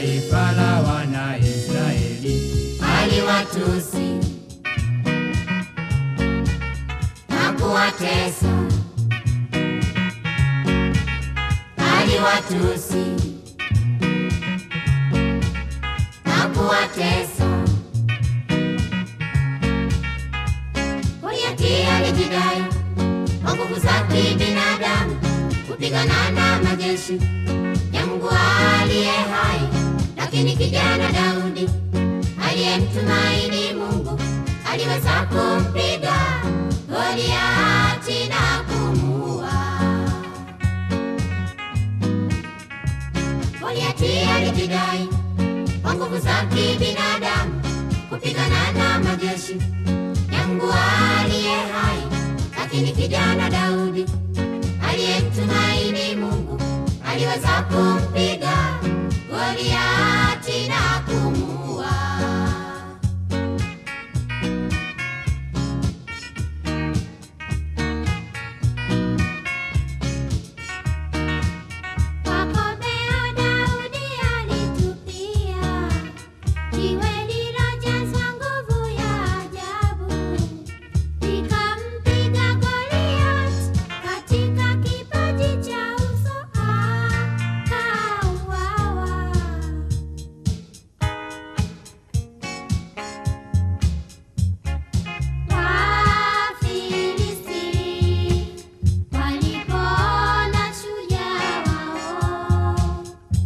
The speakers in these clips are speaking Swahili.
taifa la Wanaisraeli. aliwatusi na kuwatesa, aliwatusi na kuwatesa. Goliathi alijidai kwa nguvu za kibinadamu kupigana na majeshi ya Mungu aliye hai, lakini kijana Daudi aliyemtumaini Mungu aliweza kumpiga Goliati na kumuua. Goliati alijidai kwa nguvu za kibinadamu kupigana na majeshi ya Mungu aliye hai, lakini kijana Daudi aliyemtumaini Mungu aliweza kumpiga Goliati na kumuua. Kwa komeo Daudi alitupia jiwe lililojazwa nguvu ya ajabu, likampiga Goliathi katika kipaji cha uso, akauawa. Wafilisti walipoona shujaa wao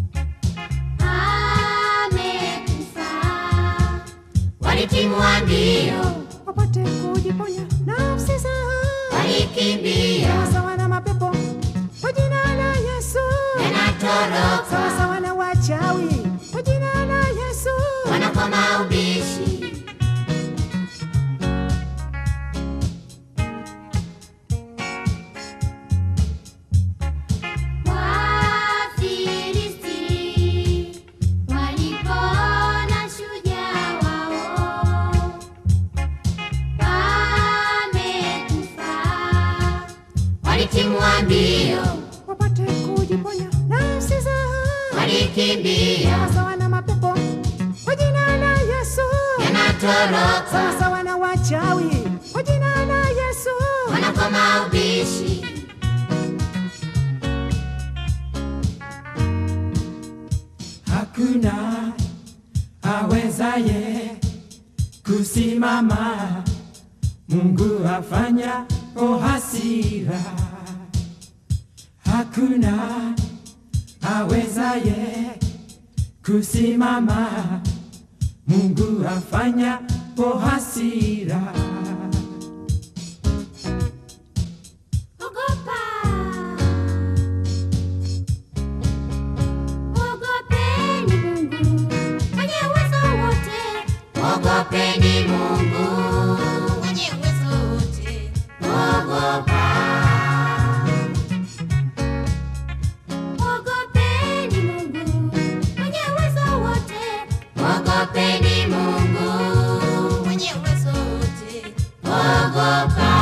amekufa, walitimua mbio, wapate kujiponya nafsi zao, walikimbia, sawa na mapepo kwa jina la Yesu, sawa yanatoroka, sawa na wachawi kwa jina la Yesu, wanakoma ubishi. Wafilisti walipoona shujaa wao amekufa, walitimua mbio, wapate kujiponya nafsi zao, walikimbia, sawa sawa na mapepo kwa jina la Yesu, sawa yanatoroka, sawa na wachawi kwa jina la Yesu, wanakoma ubishi. Hakuna awezaye kusimama, Mungu afanya o hasira. Hakuna awezaye kusimama, Mungu afanya o hasira. Ogopa, ogopeni Mungu mwenye uwezo wote, ogopeni Mungu mwenye uwezo wote, ogopa, ogopeni Mungu mwenye uwezo wote, ogopeni Mungu mwenye uwezo wote, ogopa.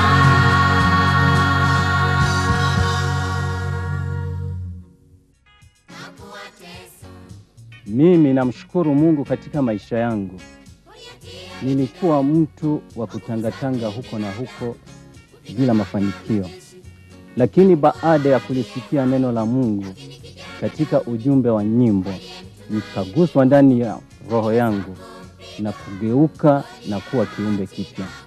Na kuwatesa Mimi namshukuru Mungu katika maisha yangu. Nilikuwa mtu wa kutangatanga huko na huko bila mafanikio, lakini baada ya kulisikia neno la Mungu katika ujumbe wa nyimbo, nikaguswa ndani ya roho yangu na kugeuka na kuwa kiumbe kipya.